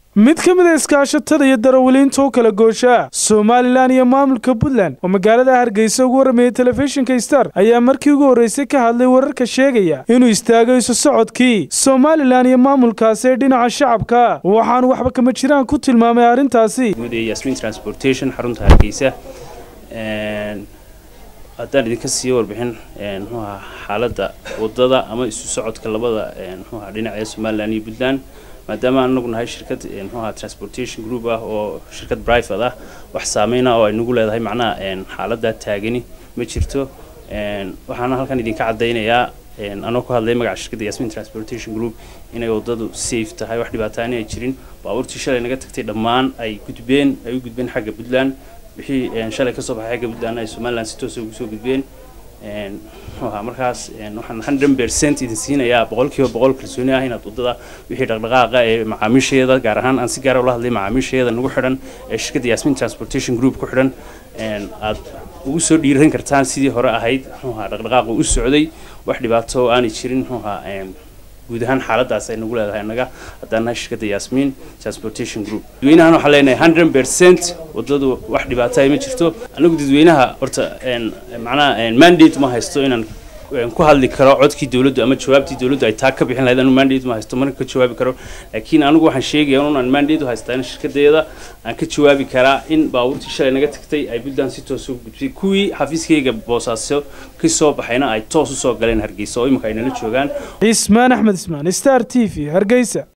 mid ka mid a iskaashatada iyo darawaliinta u kala gooshaa somalilan iyo maamulka puntland oo magaalada hargeysa ugu warramayay telefishinka star ayaa markii ugu horreysay ka hadlay wararka sheegaya inuu istaagay isu socodkii somalilan iyo maamulkaasi ee dhinaca shacabka waxaanu waxba kama jiraan ku tilmaamay arrintaasi guud ee yasmin transportation xarunta hargeysa haddaan idinka siiyo warbixin muxuu ahaa xaaladda waddada ama isu socodka labada muxuu ahaa dhinaca ee somaliland iyo puntland maadaama anagu nahay shirkad muxuu ahaa transportation group ah oo shirkad private ah wax saameyna oo ay nagu leedahay macnaha xaaladda taagani ma jirto waxaana halkan idinka caddaynayaa anoo ku hadlay magaca shirkadda yasmin transportation group inay waddadu safe tahay wax dhibaataani ay jirin baabuurtii shalay naga tagtay dhammaan ay gudbeen ay u gudbeen xagga puntland wixii shalay kasoo baxay xagga puntland ay somaliland si toosa ugu soo gudbeen muxuahaa markaas waxaan hundred percent idin siinayaa boqolkiiba boqol kalsooni ah inaad waddada wixii dhaqdhaqaaqa ee macaamiisheeda gaar ahaan aan si gaara ula hadlay macaamiisheeda nagu xidhan ee shirkadda yasmin transportation group ku xidhan aad ugu soo dhiiran kartaan sidii hore ahayd muxuahaa dhaqdhaqaaqa u socday wax dhibaato aanay jirin muxuahaa guud ahaan xaaladaas ay nagu leedahay annaga haddaan nahay shirkadda yasmin transportation group dadweynahan waxaan leenahay hundred percent waddadu wax dhibaato ay ma jirto anagu dadweynaha horta macnaha mandate ma haysto inaan ku hadli karo codkii dowladdu ama jawaabtii dowladdu ay taa ka bixin lahayd anu mandate ma haysto mana ka jawaabi karo laakiin anigu waxaan sheegaya un aan mandate u haystaa in shirkadeeda aan ka jawaabi karaa in baabuurtii shalay naga tagtay ay puntland si toos ugu gudbisay kuwii xafiiskayga boosaaso ka soo baxayna ay toos usoo galeen hargeysa oo imika ay nala joogaan cismaan axmed ismaan star t v hargeysa